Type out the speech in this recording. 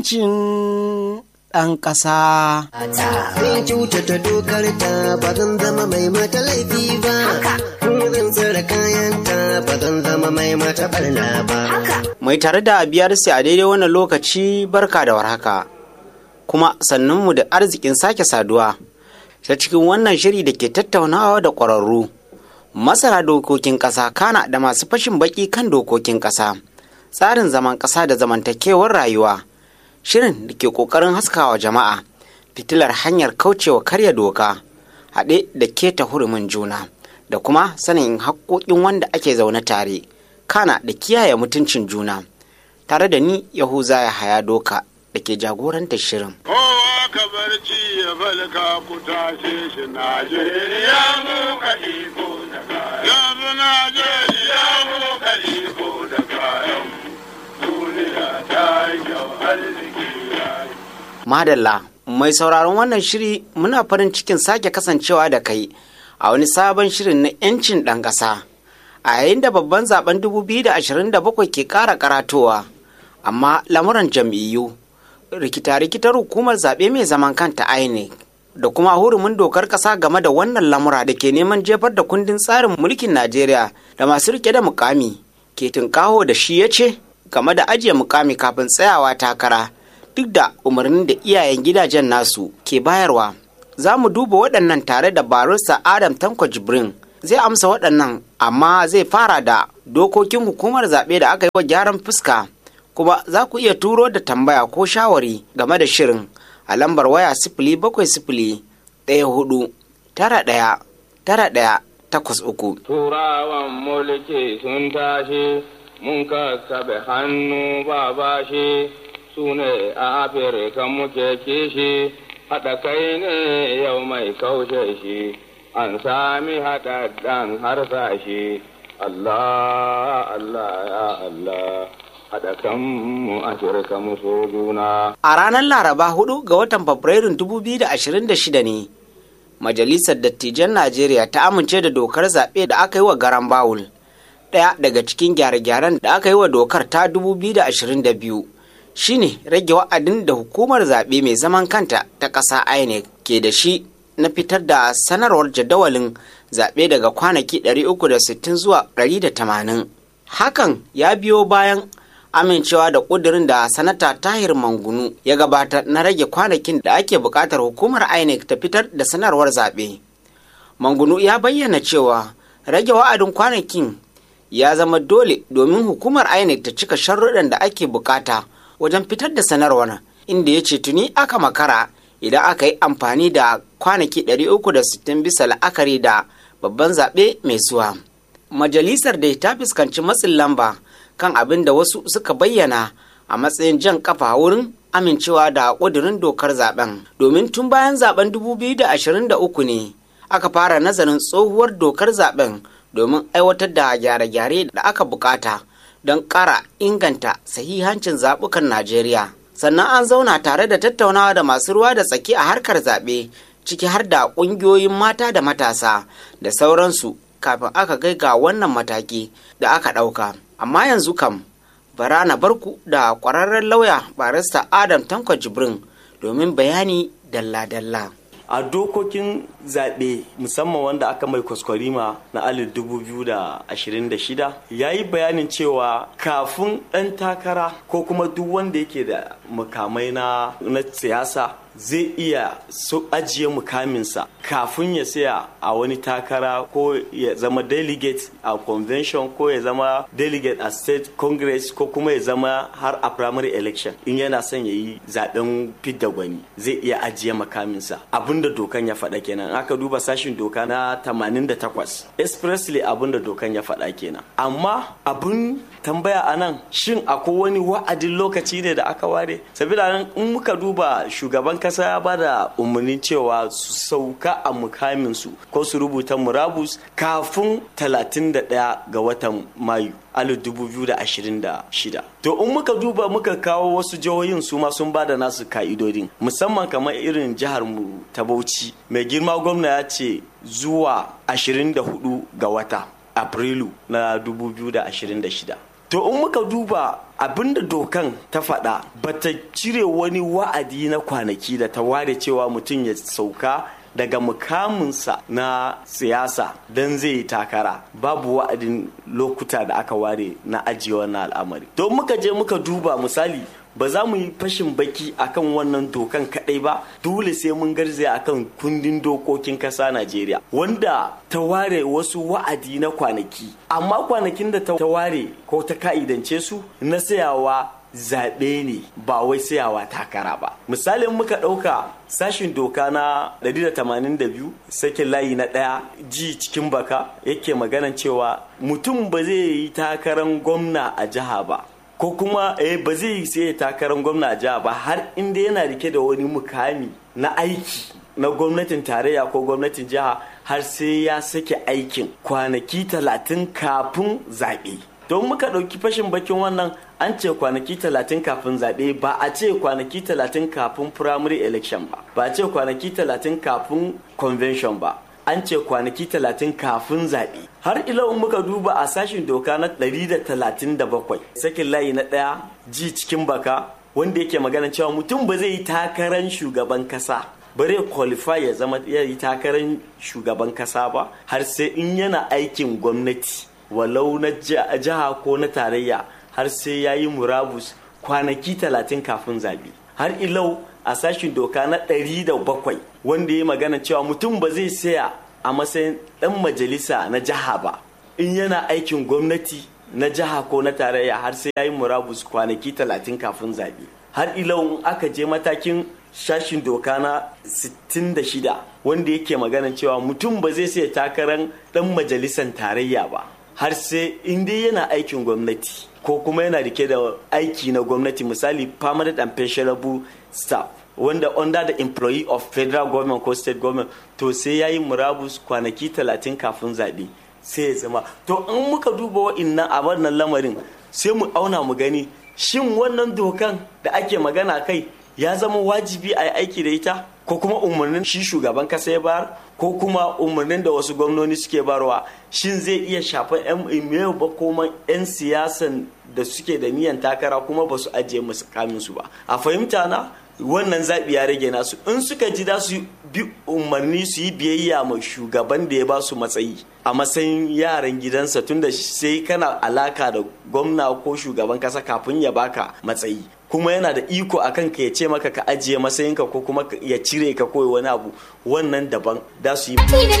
'yancin ɗan ƙasa. Zan kyautata dokar ta ba zan zama mai mata laifi ba. Zan tsare kayanta ba zan zama mai mata barna ba. Mai tare da biyar sai a daidai wannan lokaci barka da warhaka. Kuma sannunmu da arzikin sake saduwa ta cikin wannan shiri da ke tattaunawa da ƙwararru. Masana dokokin ƙasa kana da masu fashin baki kan dokokin ƙasa. Tsarin zaman ƙasa da zamantakewar rayuwa. Shirin da ke ƙoƙarin haskawa jama'a fitilar hanyar kaucewa karya doka haɗe da keta hurumin juna da kuma sanin haƙoƙin wanda ake zaune tare kana da kiyaye mutuncin juna tare da ni yahuza ya haya doka da ke jagorantar shirin Kowa ka barci ya falka ku tashe shi Najeriya mu ka iko da kayan. Yanzu Najeriya mu ka iko da kayan. Duniya ta yi kyau arziki ya yi. madalla mai sauraron wannan shiri muna farin cikin sake kasancewa da kai a wani sabon shirin na 'yancin ɗan ƙasa a yayin da babban zaben 2027 ke ƙara karatowa amma lamuran jam'iyyu rikita-rikitar hukumar zaɓe mai zaman kanta INEC da kuma hurumin dokar ƙasa game da wannan lamura da ke neman jefar da kundin tsarin mulkin Najeriya da masu rike da mukami ke tunkaho da shi ya ce game da ajiye mukami kafin tsayawa takara duk da umarnin da iyayen gidajen nasu ke bayarwa za mu duba waɗannan tare da barista adam tanko jibrin zai amsa waɗannan amma zai fara da dokokin hukumar zaɓe da aka yi wa gyaran fuska kuma za ku iya turo da tambaya ko shawari game da shirin a lambar waya sifili bakwai sifili ɗaya hudu tara ɗaya tara ɗaya takwas uku Turawan mulki sun tashi, mun kakkaɓe hannu ba bashi, su ne a Afirka muke kishi, haɗa kai ne yau mai kaushe shi, an sami haɗaɗɗen harsashi. Allah, Allah, ya Allah, haɗa kanmu Afirka mu so juna. a ranar laraba 4 ga watan fabrairun 2026 ne majalisar dattijan najeriya ta amince da dokar zaɓe da aka yi wa garan bawul ɗaya daga cikin gyare-gyaren da aka yi wa dokar ta 2022 shine rage wa'adin da hukumar zaɓe mai zaman kanta ta ƙasa inec ke da shi na fitar da sanarwar jadawalin zaɓe daga kwanaki 360 zuwa 180 hakan ya biyo bayan amincewa da ƙudurin da sanata tahir mangunu ya gabatar na rage kwanakin da ake buƙatar hukumar inec ta fitar da sanarwar zaɓe mangunu ya bayyana cewa rage wa'adin kwanakin ya zama dole domin hukumar inec ta cika sharruɗan da ake bukata wajen fitar da sanarwar inda ya ce tuni aka makara idan aka yi amfani da kwanaki 360 bisa la'akari da babban zaɓe mai zuwa majalisar da ta fuskanci matsin lamba kan abin da wasu suka bayyana a matsayin jan kafa wurin amincewa da ƙudurin dokar zaben domin tun bayan zaben 2023 ne aka fara nazarin tsohuwar dokar zaben domin aiwatar da gyare-gyare da aka bukata don ƙara inganta sahihancin zaɓukan najeriya sannan an zauna tare da tattaunawa da masu ruwa da tsaki a harkar zaɓe ciki har da ƙungiyoyin mata da matasa da sauransu kafin aka kai ga wannan mataki da aka ɗauka amma yanzu kam bara na barku da ƙwararren lauya barista adam tanko jibrin domin bayani dalla-dalla a dokokin zaɓe musamman wanda aka mai kwaskwarima na alif 2026 ya yi bayanin cewa kafin ɗan takara ko kuma duk wanda yake da mukamai na na siyasa zai iya so ajiye mukaminsa kafin ya saya a wani takara ko ya zama delegate a convention ko ya zama delegate a state congress ko kuma ya zama har a primary election in yana son ya yi zaben fidda gwani zai iya ajiye makaminsa abinda dokan ya faɗa kenan aka duba sashin doka na 88 expressly abinda dokan ya faɗa kenan amma abin tambaya a nan shin akwai wani wa'adin lokaci ne da aka ware sabida nan in muka duba shugaban kasa ya bada umarnin cewa su sauka a mukaminsu ko su rubuta murabus kafin 31 ga watan mayu 2026 to in muka duba muka kawo wasu jihohin su ma sun bada nasu ka'idodin musamman kamar irin jihar mu ta bauchi mai girma gwamna ya ce zuwa 24 ga wata afrilu na 2026 to in muka duba abinda dokan ta faɗa bata cire wani wa'adi na kwanaki da ta ware cewa mutum ya sauka daga mukaminsa na siyasa don zai yi takara babu wa'adin lokuta da aka ware na ajiye wannan al'amari to muka je muka duba misali ba za mu yi fashin baki akan wannan dokan kadai ba dole sai mun garzaya akan kundin dokokin kasa Najeriya wanda ta ware wasu wa'adi na kwanaki amma kwanakin da ta ware ko ta ka'idance su na sayawa zaɓe ne ba wai sayawa takara ba misalin muka ɗauka sashin doka na 182 sakin layi na ɗaya ji cikin baka yake maganan cewa mutum ba zai yi takarar gwamna a jiha ba ko kuma eh ba zai yi sai takarar gwamna a jiha ba har inda yana rike da wani mukami na aiki na gwamnatin tarayya ko gwamnatin jiha har sai ya sake aikin kwanaki talatin kafin zaɓe don muka ɗauki fashin bakin wannan an ce kwanaki talatin kafin zaɓe ba a ce kwanaki talatin kafin primary election ba ba a ce kwanaki talatin kafin convention ba an ce kwanaki talatin kafin zaɓe har ila in muka duba a sashin doka na 137 sakin layi na ɗaya ji cikin baka wanda yake magana cewa mutum ba zai yi takarar shugaban kasa bare qualify ya zama ya yi takarar shugaban kasa ba har sai in yana aikin gwamnati walau na jiha ko na tarayya har sai ya yi murabus kwanaki talatin kafin zaɓe har ilau a sashin doka na ɗari da bakwai wanda ya magana cewa mutum ba zai saya a matsayin ɗan majalisa na jiha ba in yana aikin gwamnati na jiha ko na tarayya har sai ya yi murabus kwanaki talatin kafin zaɓe har ilau in aka je matakin sashin doka na 66 wanda yake magana cewa mutum ba zai saya takarar ɗan majalisan tarayya ba har sai in dai yana aikin gwamnati ko kuma yana rike da aiki na gwamnati misali permanent and pensionable staff wanda under the employee of federal government ko state government to sai ya yi murabus kwanaki talatin kafin zaɓe sai ya zama to in muka duba wa'innan a wannan lamarin sai mu auna mu gani shin wannan dokan da ake magana kai ya zama wajibi a yi aiki da ita ko kuma umarnin shi shugaban kasa ya bayar ko kuma umarnin da wasu gwamnoni suke barwa shin zai iya shafan yan ba kuma yan siyasan da suke da niyan takara kuma ba su ajiye musu kaminsu ba a fahimta na wannan zaɓi ya rage nasu in suka ji za su bi umarni su yi biyayya ma shugaban da ya ba su matsayi a matsayin yaran gidansa tunda sai kana alaka da gwamna ko shugaban kasa kafin ya baka matsayi kuma yana da iko a kanka ya ce maka ka ajiye matsayinka ko kuma ya cire ka koyi wani abu wannan daban da su yi